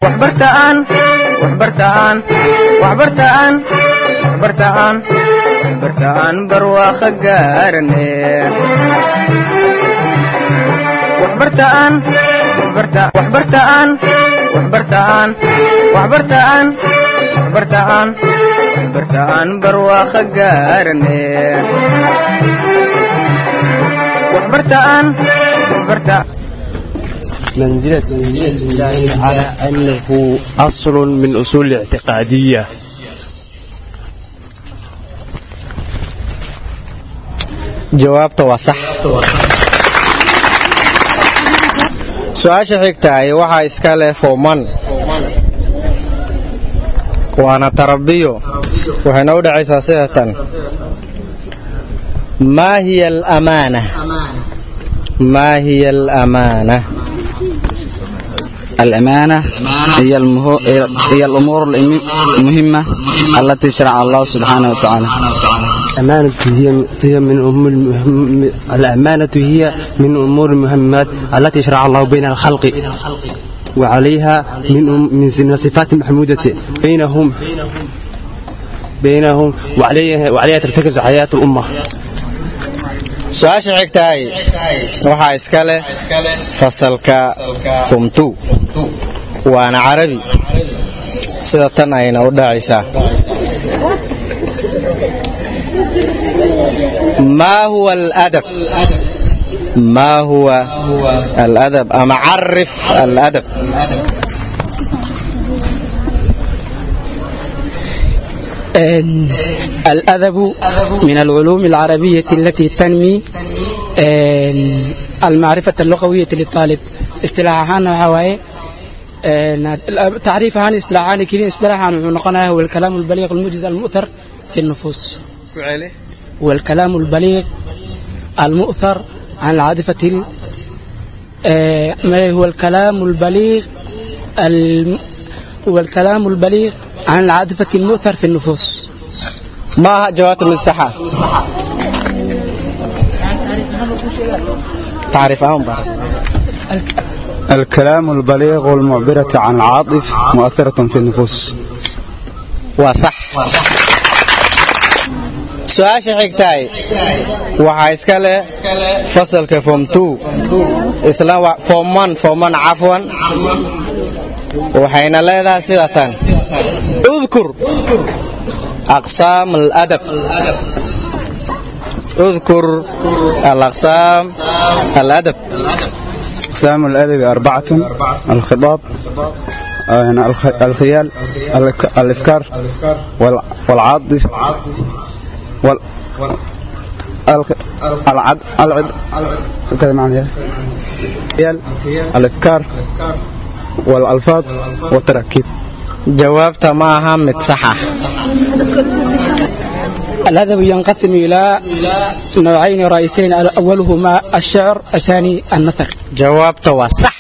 waxbartaan waxbartaan waxbartaan waxbartaan waxbartaan barwaaqo gaarane waxbartaan waxbartaan waxbartaan waxbartaan waxbartaan waxbartaan waxbartaan barwaaqo gaarane waxbartaan waxbartaan منزلة الله على أنه أصل من أصول الاعتقادية jawaabta waa sax su-aasha xigtahay waxaa iska leh fooman waana tarabiyo waxayna u dhacaysaa sida tan maa hiya alamaana maa hiya alamaana الأمانة هي, المهو... هي الأمور المهمة التي شرع الله سبحانه وتعالى الأمانة هي هي من أمور المهم... الأمانة هي من أمور المهمات التي شرع الله بين الخلق وعليها من أم... من صفات محمودة بينهم بينهم وعليها وعليها ترتكز حياة الأمة su-aasha xigtahay waxaa iska leh fasalka fumtu waana carabi sida tan ayna u dhacaysaa maa huwa aladab maa huwa aladab ama carif aladab الأدب من العلوم العربية التي تنمي المعرفة اللغوية للطالب اصطلاحان وحواي تعريف عن اصطلاحان كلين اصطلاحا ونقنا هو الكلام البليغ الموجز المؤثر في النفوس والكلام البليغ المؤثر عن العاطفة ما هو الكلام البليغ هو الكلام البليغ عن العاطفة المؤثر في النفوس ما جوابت من الصحة تعرف أهم الكلام البليغ والمعبرة عن العاطف مؤثرة في النفوس وصح su-aasha xigtahay waxaa iska leh fasalka form form forman cafwan waxayna leedahay sida tan udkur aqsaam aladab udkur alaqsaam aladab أقسام الأدب أربعة الخطاب الخيال الإفكار والعاطف وال العد العد كذا معنى الإفكار والألفاظ والتركيب jawaabta ma aha mid saxa الأدب ينقسم إلى نوعين رئيسين أولهما الشعر الثاني النثر jawaabta waa sax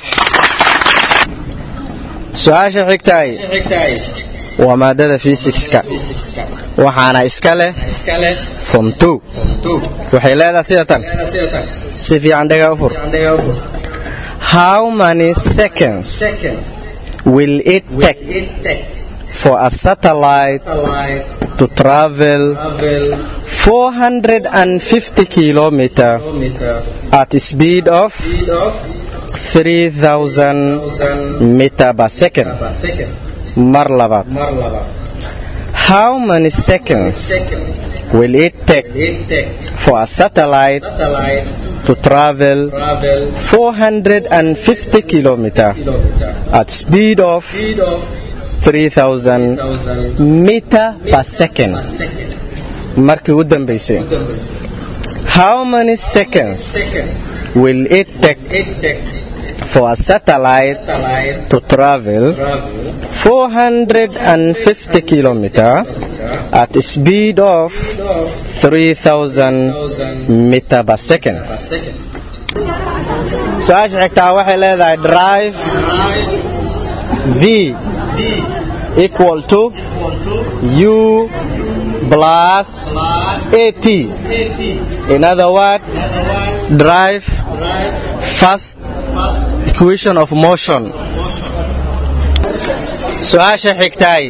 su-aasha xigtahay waa maadada fisikska waxaana iska leh fom waxay leedahay sida tan si fiican dhega u fur how many seconds will it take for a satellite to travel 450 kilometer at speed of 3000 meter per second mar labaad how many seconds will it take for a satellite to travel 450 kilometer at speed of 3000 meter per second markii u dambaysay how many seconds will it take for a satellite to travel 450 kilometer at speed of 3000 meter per second su-aasha xigtaa waxay leedahay drive v equal to u plus at in other word drive first equation of motion su-aasha xigtaay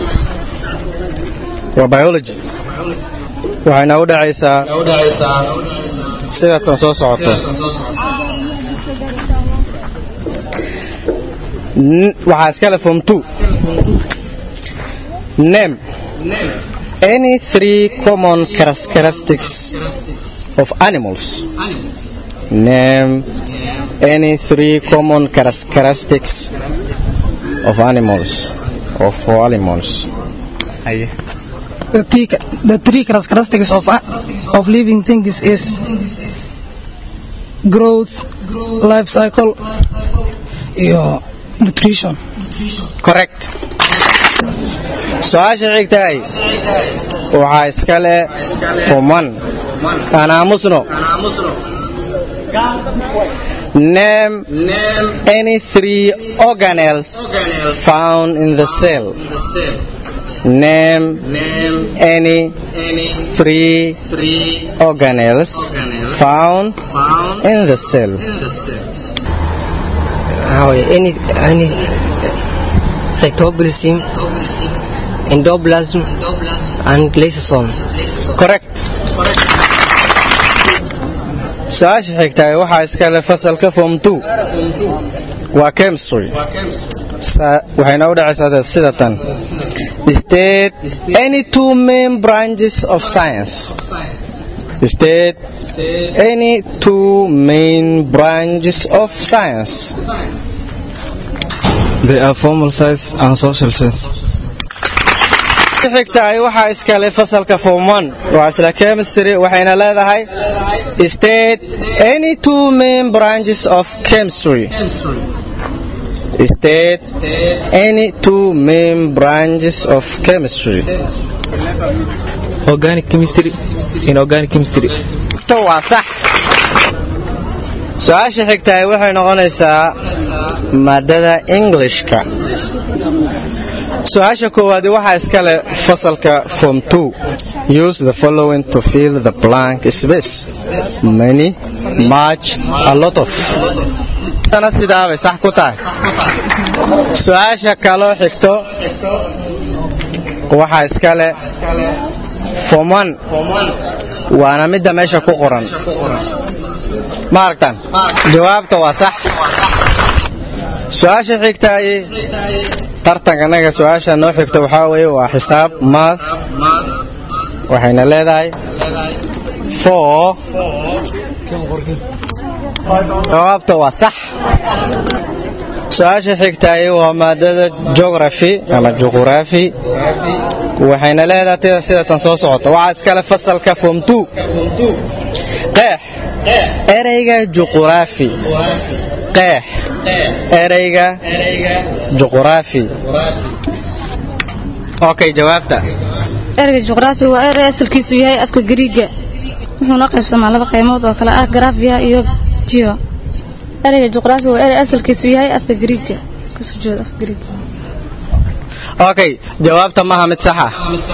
waa biology waxayna u dhacaysaa sida tan soo socoto N- waxaa iskale form two name any three common characteristics of animals name any three common characteristics of animals of animals The three, the three characteristics of, of living things is growth, life cycle, iyo nutrition. correct su-aasha xigtahay waxaa iskale fuman aan aamusno name any three organelles found in the cell name any three organelles found in the cell How any any cytoplasm, endoplasm, and lysosome. correct su-aasha xigtahay waxaa iskale fasalka form two waa chemistry Sa- waxayna u dhacaysaa sida tan state any two main branches of science state any two main branches of science They are formal science and social science. xigtahay waxaa iskale fasalka form one waa isla chemistry waxayna leedahay state any two main branches of chemistry state any two main branches of chemistry organic chemistry inorganic chemistry to waa sax su-aasha xigtahay waxay noqonaysaa maadada englishka su-aasha koowaadi waxaa iskale fasalka form two use the following to fill the blank space many much a lot of tana sidaabay sax ku tahay su-aasha kaloo xigto waxaa iskale form one waana midda meesha ku qoran ma aragtaan jawaabta waa sax su-aasha xigtaay tartankanaga su-aasha noo xigta waxaa weeye waa xisaab math waxayna leedahay four jawaabta waa sax su-aasha xigtaay waa maadada geography ama juquraafi waxayna leedahay tida sida tan soo socota waxaa iskale fasalka form two qeex ereyga juquraafi qeex ereyga juquraafi okay jawaabta ereyga juqraafi waa erey asalkiisu yahay afka gariiga wuxuuna qaybsamaa laba qaymood oo kale ah grafia iyo geo ereyga juqraafi waa erey asalkiisu yahay afka gariiga kasoo jeeda afka gariiga okay jawaabta maaha mid sax ah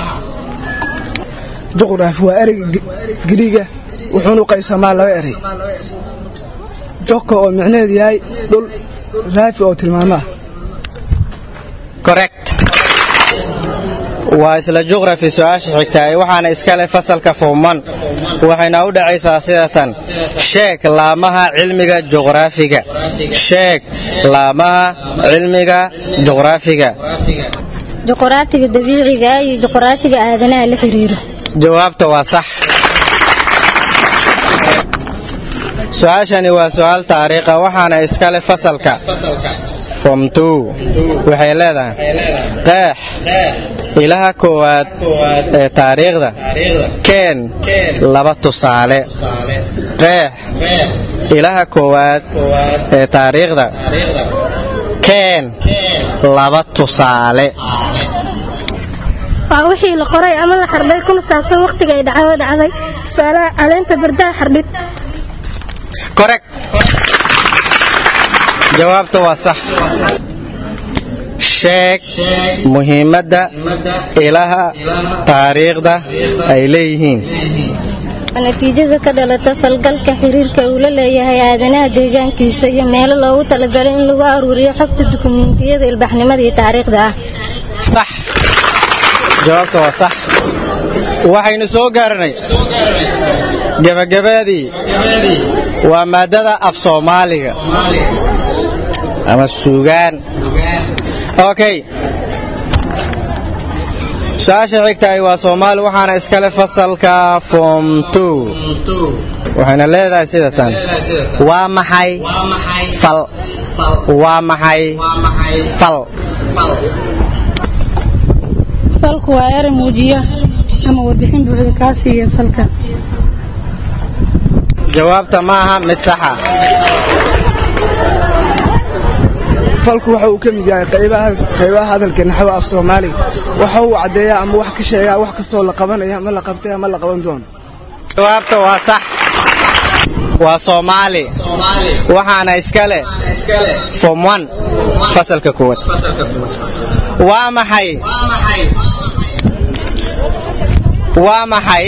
juqraafi waa ereyga gariiga wuxuuna qaybsamaa laba erey joko oo micnaheedu yahay dhul raafi oo tilmaamaha correct waa isla juqrafi su-aasha xigtaay waxaana iskale fasalka fooman waxayna u dhacaysaa sida tan sheeg laamaha cilmiga juqraafiga sheeg laamaha cilmiga juqraafiga juqraafiga dabiiciga ah iyo juqraafiga aadanaha la xiriiro jawaabta waa sax su-aashani waa su-aal taariikha waxaana iskale fasalka form two waxay leedahay qeex ilaha koowaad ee taariikhda keen laba tusaale qeex ilaha koowaad ee taariikhda keen laba tusaale waa wixii la qoray ama la xardhay kuna saabsan wakhtiga ay dhacdo dhacday tusaalaha caleenta bardaha xardhid correct jawaabta waa sax sheeg muhiimadda ilaha taariikhda ay leeyihiin natiijada ka dhalata falgalka xiriirka uu la leeyahay aadanaha deegaankiisa iyo meelo loogu talagalay in lagu aruuriyo xogta dukumiintiyada ilbaxnimada iyo taariikhda ah sax jawaabta waa sax waxaynu soo gaaranay gebagabadii waa maadada af soomaaliga ama suugaan okay su-aasha xigtahay waa soomaali waxaana iskale fasalka form two waxayna leedahay sida tan waa maxay fal waa maxay fal falku waa eray muujiya ama warbixin buuxda kaa siiya falkaas jawaabta ma aha mid saxa falku waxa uu ka mid yahay qaybaha hadalka naxwa af soomaaliga waxa uu caddeeyaa ama wax ka sheegaa wax kastoo la qabanaya ama la qabtay ama la qaban doono jawaabta waa sax waa soomaali waxaana iskale form one fasalka koowaad waa maxay waa maxay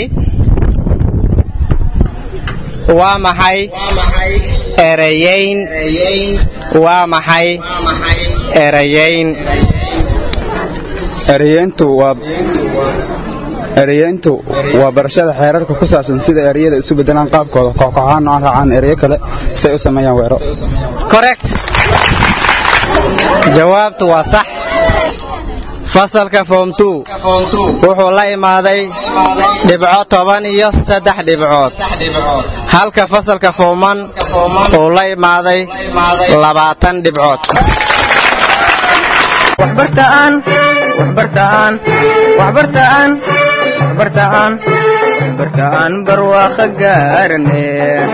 waa maxay erayayn waa maxay erayayn ereyeyntu waa ereyeyntu waa barashada xeerarka ku saabsan sida ereyada isu bedelaan qaabkooda kooxkooxaan oo raacaan ereyo kale si ay u sameeyaan weero correct jawaabtu waa sax fasalka form two wuxuu la imaaday dhibco toban iyo saddex dhibcood halka fasalka form one uu la imaaday labaatan dhibcood waxbartaan waxbartaan waxbartaan waxbartaan waxbartaan barwaaqo gaarane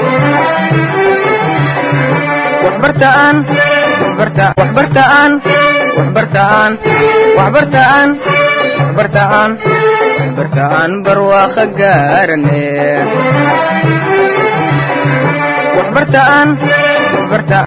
waxbartaan waxbartaan waxbartaan waxbartaan waxbartaan waxbartaan waxbartaan barwaaqo gaarane waxbartaan waxbartaan